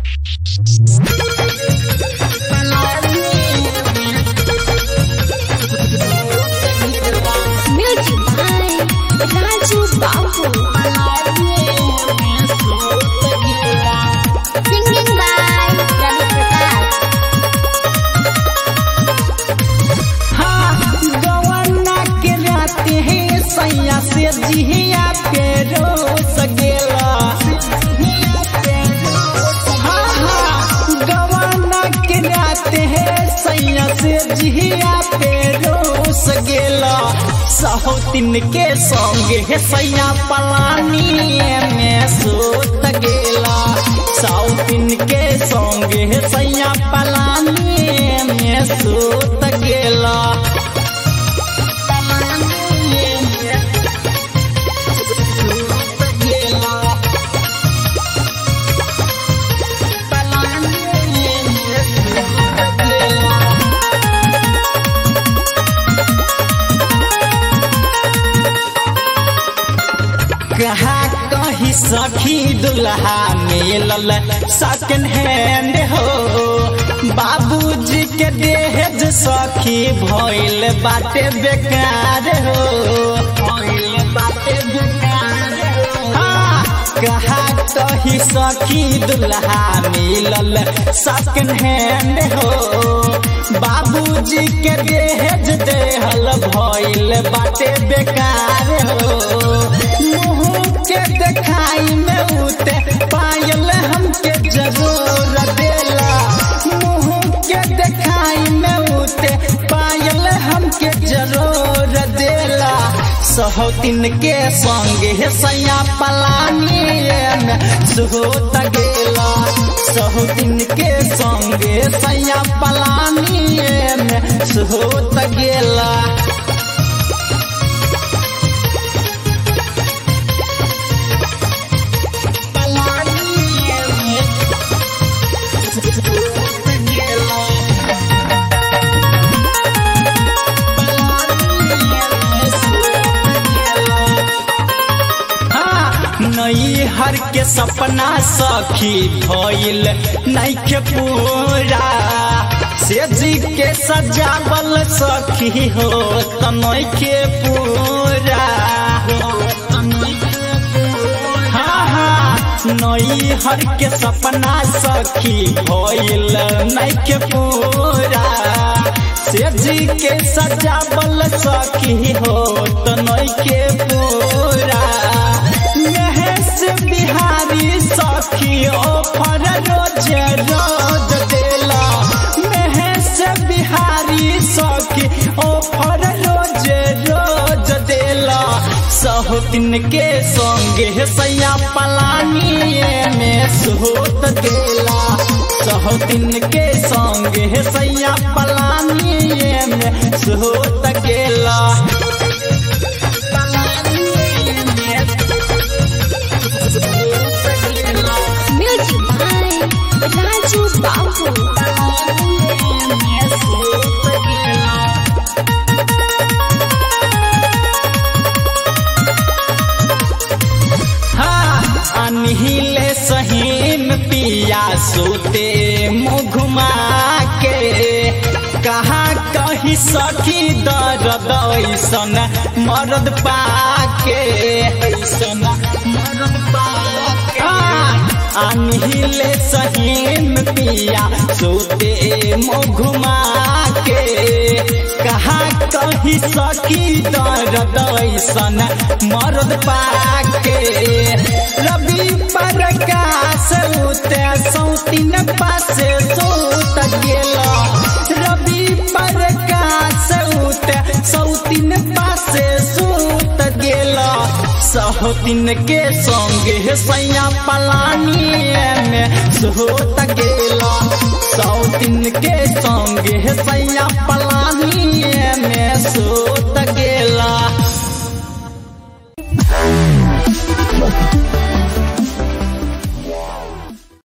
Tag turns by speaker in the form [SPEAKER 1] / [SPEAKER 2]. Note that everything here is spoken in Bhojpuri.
[SPEAKER 1] Music by Raju Babu. Singing by Ravi Prakash.
[SPEAKER 2] हाँ गवना के राते हैं सैया से जिया पे रोस गेला हाँ हाँ गवना के राते हैं सैया से जिया पे रोस गेला सहोतिन के संगे है सैया पलानी में सोत गेला सौतिन के संगे है सैया पलानी में सोत गेला कहा कही सखी दुल्हा मिलल सेकंड हैंड हो बाबूजी के देहज सखी भइल बाटे बेकार हो भइल बाटे बेकार हो। हाँ, कहा कही सखी दुल्हा मिलल सेकंड हैंड हो बाबूजी के देहज देहल भइल बाटे बेकार हो मुँह के देखाई में उते पायल हमके जरूर देला मुँह के देखाई में उते पायल हमके जरूर देला सहोतिन के संग है सैया पलानी में सुहोत गेला सहोतिन के संग सैया पलानी में सुहोत गेला नई हर के सपना सखी भइल नैखे पूरा से जी के सजावल सखी हो त नैखे पूरा हाँ हाँ नई हर के सपना सखी भइल नैखे पूरा से जी के सजावल सखी हो त नैखे पूरा महेश बिहारी सखी ऑफर रोज रोज देला महेश बिहारी सखी ऑफर रोज रोज देला सहोतिन के संगे सैया पलानी में सोत देला सहोतिन के संगे सैया पलानी में सोत गेला
[SPEAKER 1] Music by Raju Babu.
[SPEAKER 2] हाँ अनहिले सहीम पिया सोते मुघुमा के कहा कही सखी दर्द ऐसन मरद पाके ऐसन मरद पाके अनहिले सहीम पिया सोते मुघुमा के कहा कही सखी दर्द ऐसन मरद पाके रवि प्रकाश उते सौतीन पासे सोत गेला रवि प्रकाश उते सौतीन पासे सोत गेला सहोतिन के संगे सैया पलानी में सोत गेला सौतीन के संगे सैया पलानी में सोत गेला